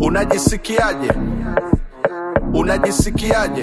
Unajisikiaje? Unajisikiaje?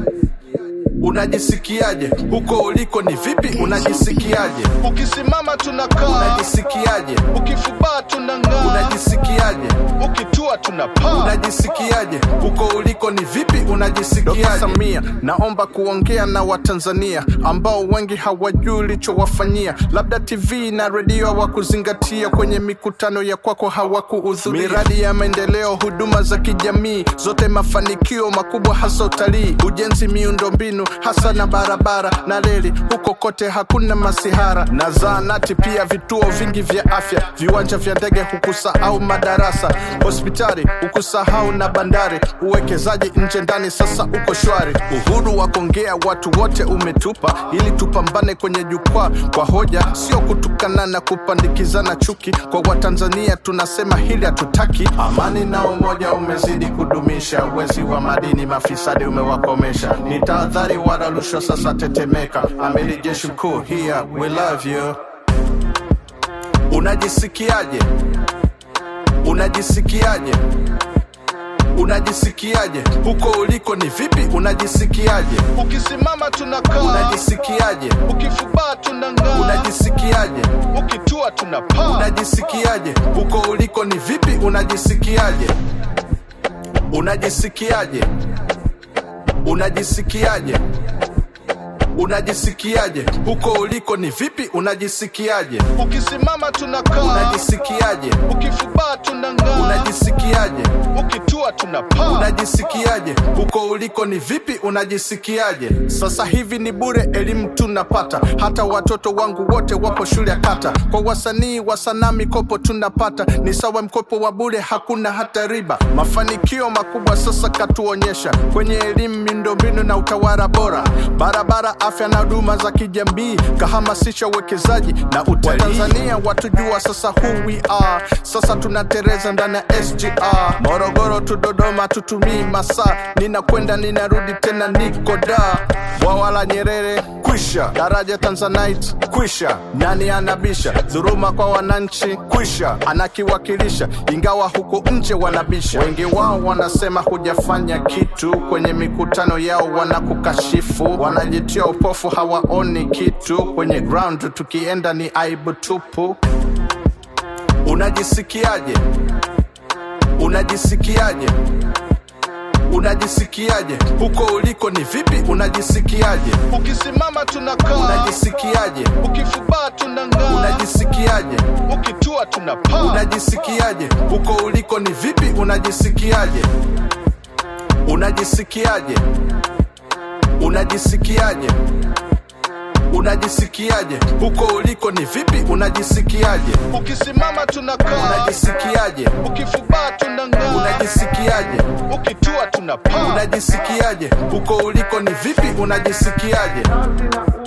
Unajisikiaje? Huko uliko ni vipi? Unajisikiaje? Ukisimama tunakaa, Unajisikiaje? ukifubaa tunang'aa, Unajisikiaje? ukitua tunapaa. Unajisikiaje? Huko uliko ni vipi? Unajisikiaje? Dr. Samia, naomba kuongea na Watanzania ambao wengi hawajui ulichowafanyia, labda TV na redio hawakuzingatia, kwenye mikutano ya kwako hawakuhudhuria, miradi ya maendeleo, huduma za kijamii, zote mafanikio makubwa, hasa utalii, ujenzi, miundombinu, hasa na barabara na reli, huko kote hakuna masihara na zahanati, pia vituo vingi vya afya, viwanja vya ndege, hukusahau madarasa, hospitali hukusahau na bandari, uwekezaji nje ndani, sasa uko shwari. Uhuru wa kuongea watu wote umetupa, ili tupambane kwenye jukwaa kwa hoja, sio kutukana na kupandikizana chuki. Kwa Watanzania tunasema hili hatutaki. Amani na umoja umezidi kudumisha, wezi wa madini mafisadi umewakomesha, ni tahadhari wala rushwa sasa tetemeka. Amiri jeshi mkuu here, we love you. Unajisikiaje? Unajisikiaje? Unajisikiaje? Huko uliko ni vipi? Unajisikiaje? Ukisimama tunakaa, Unajisikiaje? ukifubaa tunang'aa, Unajisikiaje? ukitua tunapaa. Unajisikiaje? Huko uliko ni vipi? Unajisikiaje? Unajisikiaje? Unajisikiaje? Unajisikiaje? Huko uliko ni vipi? Unajisikiaje? Ukisimama tunakaa, Unajisikiaje? ukifubaa tunang'aa, Unajisikiaje? ukitua tunapaa. Unajisikiaje? Huko uliko ni vipi? Unajisikiaje? Sasa hivi ni bure, elimu tunapata, hata watoto wangu wote wapo shule ya kata. Kwa wasanii wa sanaa mikopo tunapata, ni sawa mkopo wa bure, hakuna hata riba. Mafanikio makubwa sasa katuonyesha kwenye elimu, miundombinu na utawala bora, barabara, afya na huduma za kijamii, kahamasisha uwekezaji na utalii. Tanzania watujua sasa who we are, sasa tunatereza ndani ya SGR. Morogoro tu Dodoma, tutumii masaa, ninakwenda ninarudi tena, niko da bwawa la Nyerere kwisha, daraja Tanzanite kwisha, nani anabisha? Dhuruma kwa wananchi kwisha, anakiwakilisha, ingawa huko nje wanabisha. Wengi wao wanasema hujafanya kitu, kwenye mikutano yao wanakukashifu, wanajitia upofu, hawaoni kitu, kwenye ground tukienda ni aibu tupu. Unajisikiaje? Unajisikiaje? Unajisikiaje? Huko uliko ni vipi? Unajisikiaje? Ukisimama tunakaa, Unajisikiaje? ukifubaa tunang'aa, Unajisikiaje? ukitua tunapaa. Unajisikiaje? Huko uliko ni vipi? Unajisikiaje? Unajisikiaje? Unajisikiaje? Unajisikiaje? Huko uliko ni vipi? Unajisikiaje? Ukisimama tunakaa, Unajisikiaje? ukifubaa tunang'aa, Unajisikiaje? ukitua tunapaa. Unajisikiaje? Huko uliko ni vipi? Unajisikiaje? Kazi na